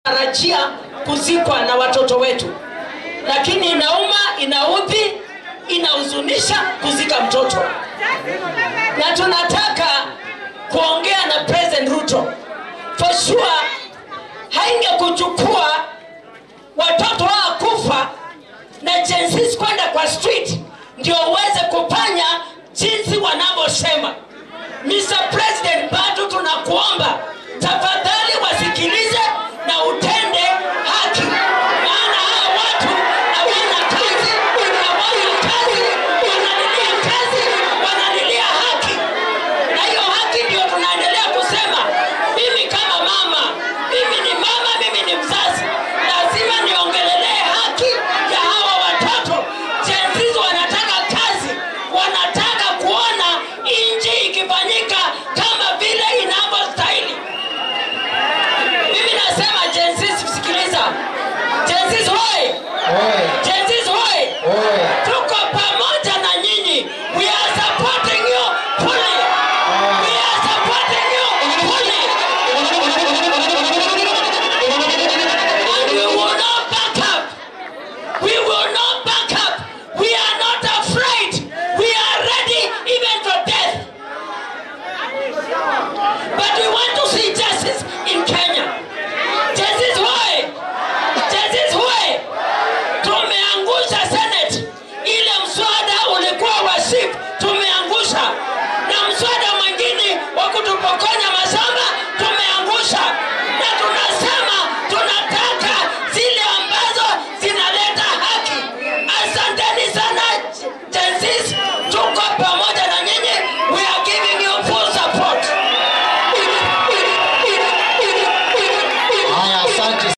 tarajia kuzikwa na watoto wetu, lakini inauma, inaudhi, inahuzunisha kuzika mtoto, na tunataka kuongea na President Ruto for sure, haingekuchukua watoto wao kufa na jensis kwenda kwa street ndio uweze kufanya jinsi wanavyosema. Mr. President, bado tunakuomba tafadhali